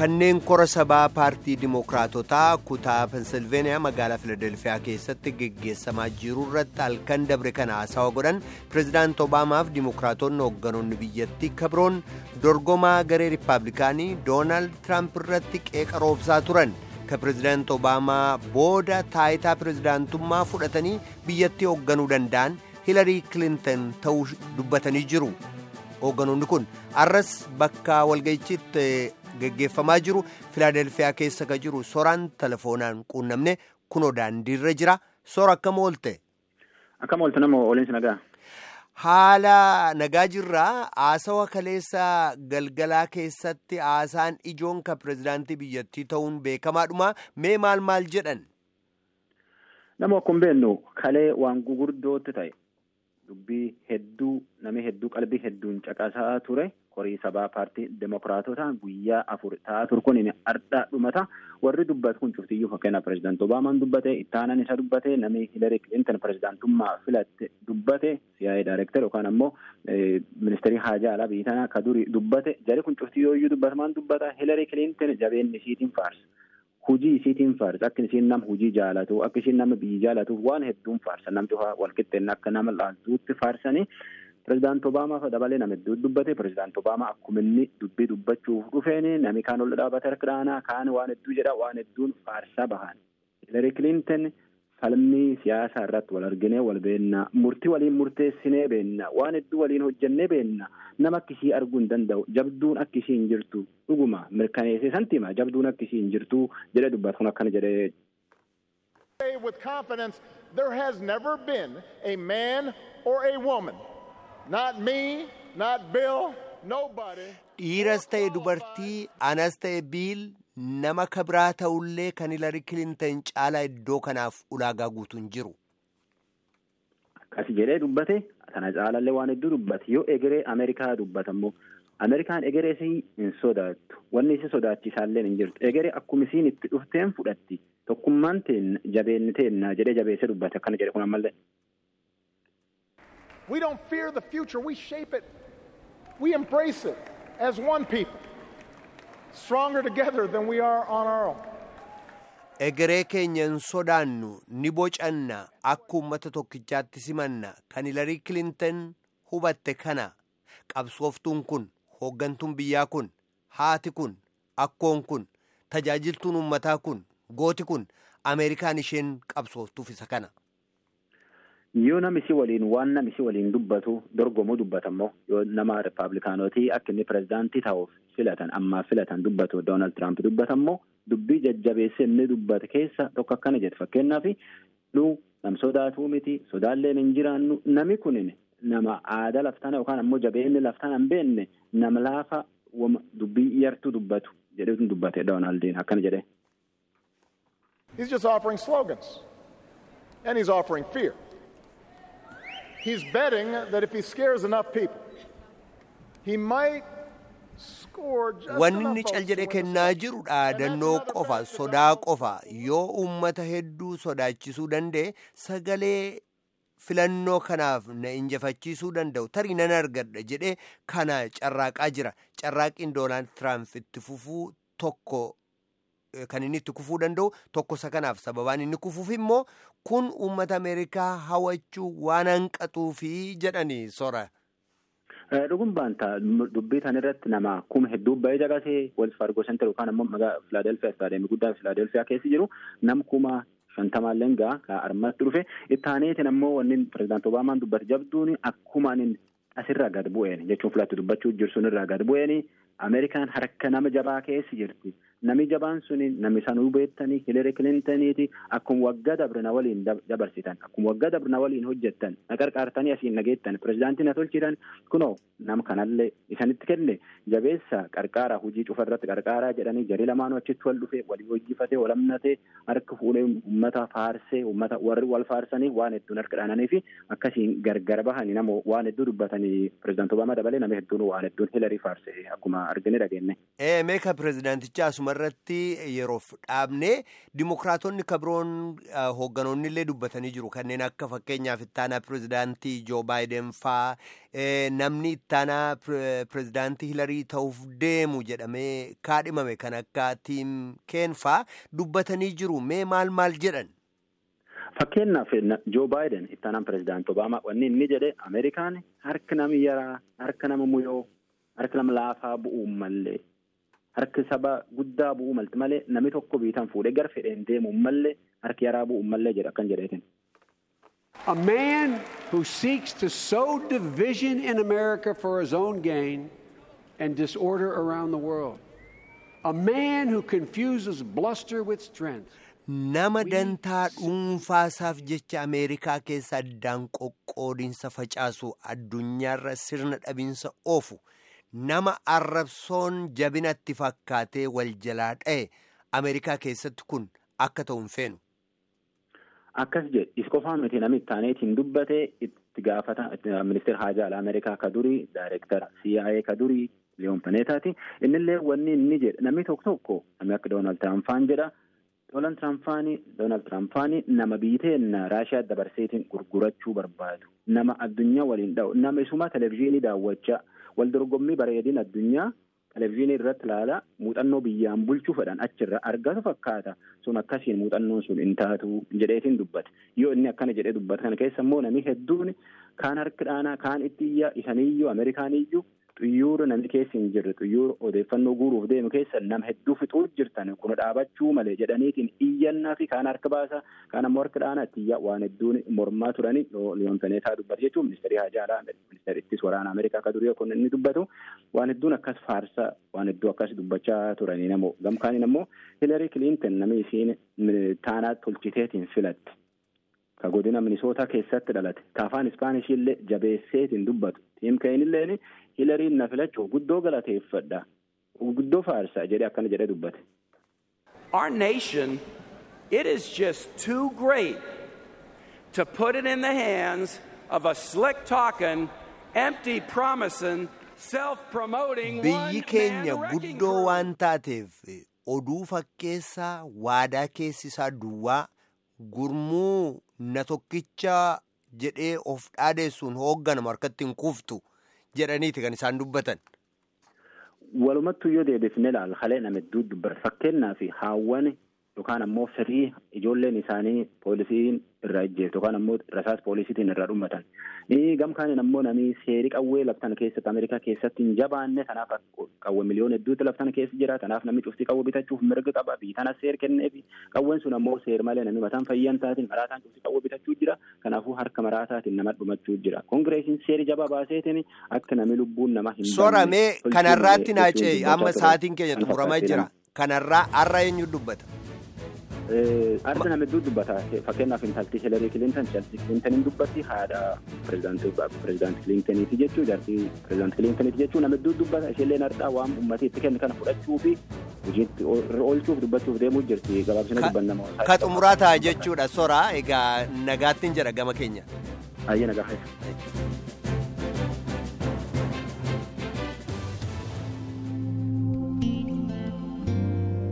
kanneen kora sabaa paartii dimookiraatotaa kutaa pensilveeniyaa magaalaa filadelfiyaa keessatti geggeessamaa jiru irratti halkan dabre kana haasawa godhan pireezidaant obaamaaf dimookiraatonni hoogganoonni biyyattii kabroon dorgomaa garee riippaabilikaanii doonaald tiraamp irratti qeeqa roobsaa turan ka pireezidaant obaamaa booda taayitaa pireezidaantummaa fudhatanii biyyattii hoogganuu danda'an hilarii kilinton ta'uu dubbatanii jiru hoogganoonni kun arras bakka walga'ichiitti. geggeeffamaa jiru filaadelfiyaa keessa ka jiru soraan telefoonaan quunnamne kunoo daandiirra jira sora akkam oolte. Akkam oolte nama ooleensi nagaa. Haala nagaa jirraa haasawa kaleessa galgalaa keessatti haasaan ijoon ka pireezidaantii biyyattii ta'uun beekamaadhuma mee maal maal jedhan. Nama akkuma beeknu kalee waan gugurdootti ta'e dubbii hedduu namni hedduu qalbii hedduun caqasaa ture. korii sabaa paartii demokiraatota guyyaa afur ta'aa ture kun ardhaa dhumata warri dubbatu kun cuftiyyuu fakkeenyaaf pireezidaant obaamaan dubbate ittaanan isa dubbate namni hilarii kilinton pireezidaantummaa filatte dubbate siyaa'ee daayireektar yookaan ammoo ministeerii haajaa alaa biyya tanaa ka durii dubbate jari kun cuftiyyooyyuu dubbatamaan dubbata hilarii kilinton jabeenni isiitiin faarsa. hujii isiitiin faarsa akka isiin nama hujii jaalatu akka isiin nama biyyi jaalatuuf waan hedduun faarsa namti walqixxeenna akka nama laaltuutti faarsanii. Pireezidaant Obaamaa dabalee nama hedduu dubbate pireezidaant Obaamaa akkuma inni dubbii dubbachuuf dhufeen nami kaan ol dhaabate harka dhaanaa kaan waan hedduu jedha waan hedduun faarsaa bahan. Hilarii Kilinton falmii siyaasaa irratti wal arginee wal beennaa murtii waliin murteessinee beennaa waan hedduu waliin hojjennee beennaa nama akkisii arguu hin danda'u jabduun akkisii hin jirtu dhuguma mirkaneessee santiima jabduun akkisii hin jirtu jedhe dubbatu kun akkana jedhee. With confidence, there has never been a man or a woman. Not me, not Bill, nobody. Dhiiras ta'e dubartii, anas ta'e biil nama kabraa ta'ullee kan Hilarii Kilinton caalaa iddoo kanaaf ulaagaa guutuun jiru. Akkas jedhee dubbate kana caalallee waan hedduu dubbate yoo egeree Ameerikaa dubbatammoo Ameerikaan egeree isii hin sodaattu wanni isi sodaachisaallee hin jirtu egeree akkuma isiin itti dhufteen fudhatti tokkummaan teenna jabeenni teenna jedhee jabeessee dubbate akkana jedhe kun ammallee. We don't fear the future, we shape it. We embrace it as one people, stronger together than we are on our own. Egeree keenya hin sodaannu ni bocanna akka uummata tokkichaatti simanna kan Hilarii Kilinton hubatte kana qabsooftuun kun hooggantuun biyyaa kun haati kun akkoon kun tajaajiltuun uummataa kun gooti kun Ameerikaan isheen qabsooftuuf isa kana. Yoo namisi waliin waan namisi waliin dubbatu dorgomuu dubbatammoo yoo nama rippaabilikaanotii akka inni pireezidaantii ta'uuf filatan ammaa filatan dubbatu Doonaald Tiraamp dubbatammoo dubbii jajjabeessee inni dubbate keessa tokko akkana jedhe fakkeenyaaf nu nam sodaatuu miti sodaalleen hin jiraannu nami kunin nama aadaa laftana yookaan ammoo jabeenni laftana hin beekne nama laafa dubbii yartuu dubbatu jedheetu dubbate Doonaaldiin akkana jedhe. He's just offering slogans and he's offering fear. He's betting that if he scares enough people, he might score just Wanni enough inni votes cal to jedhe win the kennaa state. jiru dhaadannoo qofa sodaa qofa yoo uummata hedduu sodaachisuu danda'e sagalee filannoo kanaaf na injifachiisuu danda'u tarii nan argadha jedhee kana carraaqaa jira carraaqiin doonaald tiraamp itti fufuu tokko eh, kan inni itti kufuu danda'u tokko isa kanaaf sababaan inni kufuuf immoo kun uummata ameerikaa hawachuu waan hanqatuufi jedhanii sora. Dhugun baanta dubbii tan irratti nama kuma hedduu ba'ee caqasee Wells Fargo Center yookaan ammoo magaalaa Filaadelfiyaa istaadeemii guddaa Filaadelfiyaa keessa jiru nam kuma shantamaalleen gaa ka armatti dhufe ittaaneetiin ammoo wanni pireezidaant Obaamaan dubbate jabduun akkuma inni asirraa gad bu'een jechuun filatti dubbachuu jirsun irraa gad bu'een Ameerikaan harka nama jabaa keessa jirti. Nami jabaan suni nami sanuu beektanii Hilarii Kilintaniiti akkuma waggaa dabre na waliin dabarsitan akkuma waggaa dabre na waliin hojjettan na qarqaartanii asiin nageettan pireezidaantii na tolchitan kunoo nama kanallee isanitti kenne jabeessa qarqaaraa hojii cufa irratti qarqaaraa jedhanii jarii lamaanuu achitti wal dhufe walii hojjifatee wal amnatee harka fuudhee uummata faarsee uummata warri wal faarsanii waan hedduun harka dhaananii fi akkasiin gargar bahanii nama waan hedduu dubbatanii pireezidaantii Obaamaa dabalee nama hedduun waan hedduun Hilarii faarsee akkuma argine dhageenne. Ee meeqa pireezidaantichaa asuma anumarratti yeroof dhaabne dimokiraatonni kabiroon hoogganoonni illee dubbatanii jiru kanneen akka fakkeenyaaf ittaanaa pirezidaantii joo baayiden faa namni ittaanaa pirezidaantii hilarii ta'uuf deemu jedhamee kaadhimame kan akka tiim keen faa dubbatanii jiru mee maal maal jedhan. Fakkeenyaaf Joo Baayiden ittaanaan pirezidaantii Obaamaa wanni inni jedhe Ameerikaan harki nama yaraa, harka nama muyoo, harka nama laafaa bu'uu mallee, harki saba guddaa bu'uu malti malee namni tokko biitan fuudhee gara fedheen deemuu mallee harki yaraa bu'uu mallee jedha akkan jedheetin. A man who seeks to sow division in America for his own gain and disorder around the world. A man who confuses bluster with strength. nama dantaa dhuunfaasaaf jecha ameerikaa keessa addaan qoqqoodinsa facaasu addunyaarra sirna dhabinsa oofu nama arrabsoon jabinatti fakkaatee wal jalaa dha'e ameerikaa keessatti kun akka ta'u hin feenu. Akkas jedhe is qofaa miti namni ittaaneetiin dubbate itti gaafata ministeera haajaa alaa ameerikaa ka durii daayireektara CIA ka durii Leeyoon Paneetaati innillee wanni inni jedhe namni tokko tokko namni akka Doonaald Tiraampaan jedha. Doonaald Tiraampaanii Doonaald Tiraampaanii nama biiteen Raashiyaa dabarseetiin gurgurachuu barbaadu. Nama addunyaa waliin dha'u. Nama isuma televezyiinii daawwachaa wal dorgommii bareedina addunyaa televezyiinii irratti ilaalaa muuxannoo biyyaan bulchuu fedhan achirra argatu fakkaata. Sun akkasiin muuxannoon sun hin taatu jedheetiin dubbate. Yoo inni akkana jedhee dubbate kana keessa immoo namni hedduun kaan harki dhaanaa kaan itti iyyaa isaniiyyuu Ameerikaaniyyuu xiyyoora namni keessa hin jirre xiyyoora odeeffannoo guuruuf deemu keessa nama hedduu fixuu jirtan kun dhaabachuu malee jedhaniitiin iyyannaa fi kaan harka baasa kaan ammoo harka dhaanaa itti iyyaa waan hedduun mormaa turanii liyoon peneetaa dubbate jechuun ministeerii haajaa alaa ministeera ittis waraana ameerikaa akka durii kun inni dubbatu waan hedduun akkas faarsaa waan hedduu akkas dubbachaa turanii namoo gamkaaniin ammoo hilarii kiliintan namni isiin taanaa tolchiteetiin filatte. ka godina minisootaa keessatti dhalate ka afaan ispaanishii illee jabeesseetiin dubbatu tiim keenilleen hilariin na filachuuf guddoo galateeffadha guddoo faarsa jedhee akkana jedhee dubbate. Our nation, it is just too great to put it in the hands of a slick talking, empty promising, self-promoting Biyyi keenya guddoo waan taateef oduu fakkeessaa waadaa keessisaa duwwaa gurmuu na tokkicha jedhee of dhaadeessuun hoogganamu harkatti hin kuuftu jedhaniiti kan isaan dubbatan. Walumattuu yoo deebifne ilaalla halee nama hedduu dubbata fakkeenyaaf haawwan yookaan ammoo firii ijoolleen isaanii poolisiin irraa ijjeeftu yookaan ammoo rasaas poolisiitiin irraa dhumatan. Gamkaaniin ammoo namni seerii qawwee laftan keessatti Ameerikaa keessatti hin jabaanne kanaaf qawwee miliyoona hedduutti laftan keessa jira kanaaf namni cuftii qawwee bitachuuf mirga qaba biitana seer kenneefi qawween sun ammoo seer malee namni mataan fayyan taatiin maraataan cuftii qawwee bitachuu jira kanaafuu harka maraataatiin nama dhumachuu jira koongireesiin seerii jabaa baaseetiin akka namni lubbuun nama hin Soramee kanarraatti naacee amma sa'aatiin keenya xumuramaa jira kanarraa har'a eenyu dubbata. Arda nama hedduu dubbata. Fakkeenyaaf intalti Hilarii Kilintan Chelsea Kilintaniin dubbatti haadha pirezidaantii Kilintaniiti jechuu jaartii pirezidaantii Kilintaniiti jechuu nama hedduu dubbata. Isheenillee ardhaa waan uummatni itti kenne kana fudhachuu fi hojiitti oolchuuf dubbachuuf deemuu jirti. Gabaabsina dubbannamoo. Ka xumuraa ta'a jechuudha soraa egaa nagaattiin jedha gama keenya. Ayyee nagaa keessa.